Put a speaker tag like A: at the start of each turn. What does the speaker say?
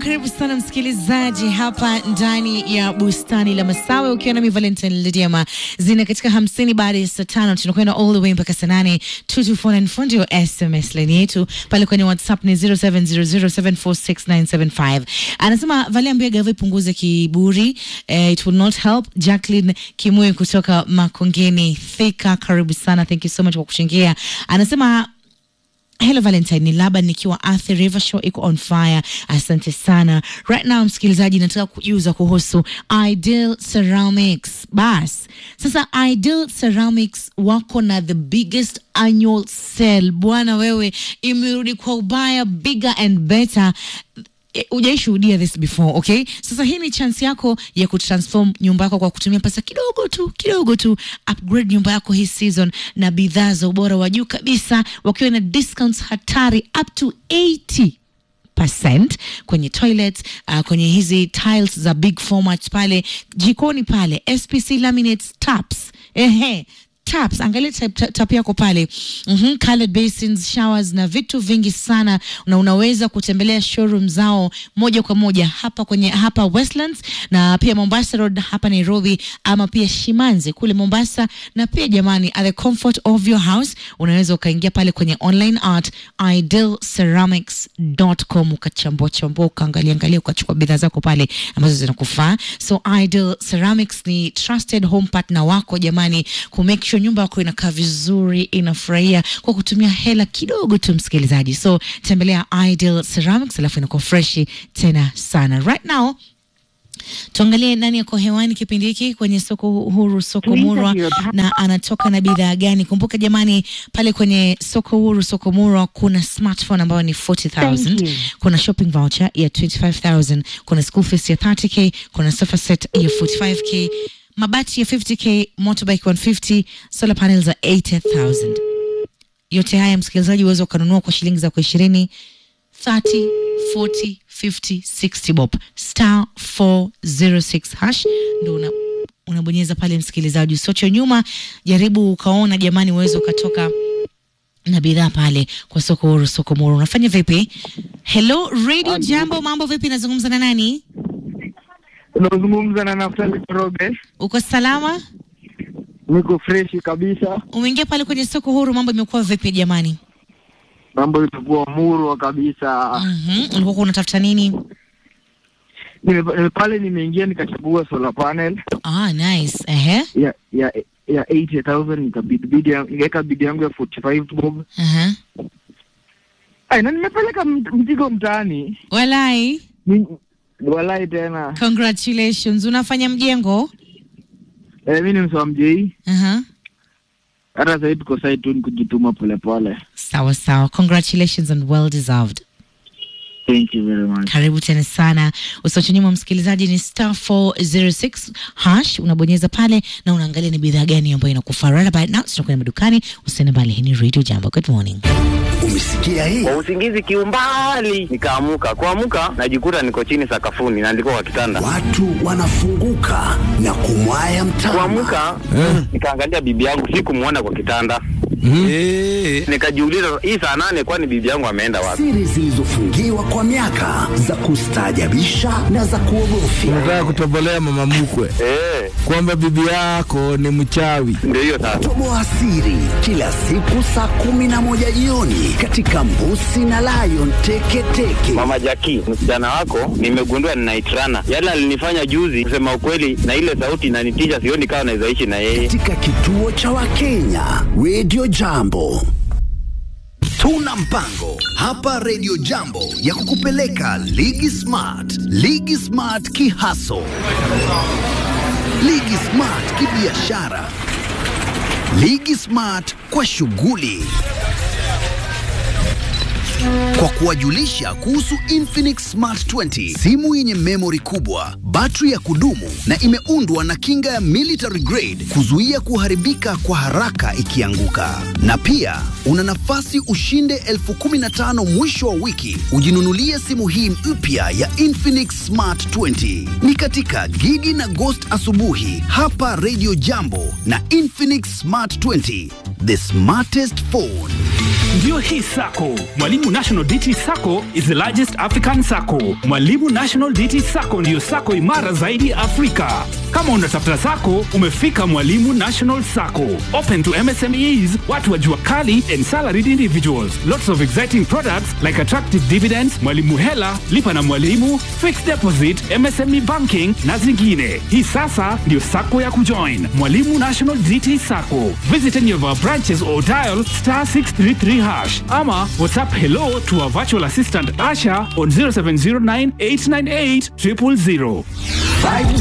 A: karibu sana msikilizaji hapa ndani ya bustani la Masawe, ukiwa nami Valentine Lidiama zina katika hamsini baada ya saa tano tunakwenda all the way mpaka saa nane. 2249 ndio SMS line yetu pale kwenye WhatsApp ni 0700746975. Anasema Valia ambia gava ipunguze kiburi, eh, it will not help. Jacqueline Kimwe kutoka Makongeni Thika, karibu sana, thank you so much kwa kuchangia. Anasema Hello Valentine, ni Laban nikiwa Athi River Show iko on fire. Asante sana. Right now msikilizaji, nataka kujuza kuhusu Ideal Ceramics. Bas, sasa Ideal Ceramics wako na the biggest annual sale. Bwana wewe, imerudi kwa ubaya, bigger and better hujaishuhudia this before okay sasa hii ni chance yako ya kutransform nyumba yako kwa kutumia pesa kidogo tu kidogo tu upgrade nyumba yako hii season na bidhaa za ubora wa juu kabisa wakiwa na discounts hatari up to 80 percent kwenye toilet uh, kwenye hizi tiles za big format pale jikoni pale spc laminates taps ehe taps angalia tap, tap, tap yako pale mm-hmm, colored basins showers na vitu vingi sana na unaweza kutembelea showroom zao moja kwa moja hapa kwenye hapa Westlands na pia Mombasa Road hapa Nairobi ama pia Shimanzi kule Mombasa na pia jamani at the comfort of your house unaweza ukaingia pale kwenye online art idealceramics.com ukachambua chambua ukaangalia angalia ukachukua bidhaa zako pale ambazo zinakufaa so Ideal Ceramics ni trusted home partner wako jamani ku make sure nyumba yako inakaa vizuri inafurahia kwa kutumia hela kidogo tu msikilizaji so tembelea Ideal Ceramics alafu inakuwa freshi tena sana right now tuangalie nani yako hewani kipindi hiki kwenye soko huru soko murwa na anatoka na bidhaa gani kumbuka jamani pale kwenye soko huru soko murwa kuna smartphone ambayo ni 40000 kuna shopping voucher ya 25000 kuna school fees ya 30k kuna sofa set ya 45k mabati ya 50k motorbike 150 solar panels za 80000 yote haya msikilizaji uweza ukanunua kwa shilingi za kwa ishirini 30 40 50 60 bob star 406 hash ndo una unabonyeza pale msikilizaji usiocho nyuma jaribu ukaona jamani uweze ukatoka na bidhaa pale kwa soko huru soko muru unafanya vipi hello radio jambo mambo vipi nazungumza na nani
B: Unazungumza na Naftali Koroge.
A: uko salama
B: Niko freshi kabisa,
A: umeingia pale kwenye soko huru mambo imekuwa vipi jamani
B: mambo itakuwa murwa kabisa.
A: Mhm, ulikuwa unatafuta nini
B: Nime, nime- pale nimeingia nikachagua solar panel
A: ah nice ehe
B: ya ya ya 80000 nikabidi bidi yangu- nikaweka bidi yangu ya 45 bob.
A: Aha.
B: Ai, na nimepeleka mt- mzigo mtaani.
A: walai
B: Ni- Walai tena.
A: congratulations unafanya mjengo
B: Eh, mimi ni msoa mjei.
A: Aha.
B: Hata sasa hivi tuko side tu ni kujituma polepole.
A: sawa sawa congratulations and well deserved
B: Thank you very much.
A: karibu tena sana usiache nyuma msikilizaji ni star 406 hash unabonyeza pale na unaangalia ni bidhaa gani ambayo inakufaa right about now tunakwenda madukani usiende mbali hii ni radio jambo good morning
C: Umesikia hii?
D: kwa usingizi kiumbali, nikaamuka. Kuamuka najikuta niko chini sakafuni na ndiko kwa kitanda.
C: Watu wanafunguka na kumwaya mtama.
D: Kuamuka nikaangalia bibi yangu, sikumwona kwa kitanda. Nikajiuliza, hii saa nane, kwani bibi yangu ameenda wapi?
C: Siri zilizofungiwa kwa miaka za kustaajabisha na za kuogofya.
E: Unataka kutobolea mama mkwe
D: Eh,
E: kwamba bibi yako ni mchawi.
D: ndio hiyo sasa.
C: Toboa siri kila siku saa kumi na moja jioni katika Mbusi na Lion Teketeke.
D: Mama Jaki, msichana wako nimegundua ninaitrana. Yale alinifanya juzi, kusema ukweli, na ile sauti inanitisha, sioni kama naweza ishi na yeye.
C: katika kituo cha Wakenya Radio Jambo. Tuna mpango hapa Radio Jambo ya kukupeleka Ligi Smart, Ligi Smart kihaso, Ligi Smart kibiashara, Ligi Smart kwa shughuli kwa kuwajulisha kuhusu Infinix Smart 20, simu yenye memory kubwa, battery ya kudumu na imeundwa na kinga ya military grade kuzuia kuharibika kwa haraka ikianguka. Na pia una nafasi ushinde elfu kumi na tano mwisho wa wiki ujinunulie simu hii mpya ya Infinix Smart 20. Ni katika Gigi na Ghost asubuhi hapa Radio Jambo na Infinix Smart 20, the smartest phone.
F: Ndiyo hii sako Mwalimu National DT Sacco is the largest African sacco. Mwalimu National DT Sacco ndiyo sacco imara zaidi Afrika. Kama unatafuta sacco, umefika Mwalimu National Sacco. Open to MSMEs, watu wa jua kali and salaried individuals. Lots of exciting products like attractive dividends, Mwalimu Hela, lipa na Mwalimu, fixed deposit, MSME banking na zingine. Hii sasa ndio sacco ya kujoin. Mwalimu National DT Sacco. Visit any of our branches or dial star 633 hash ama WhatsApp hello to our virtual assistant Asha on 0709 898 000.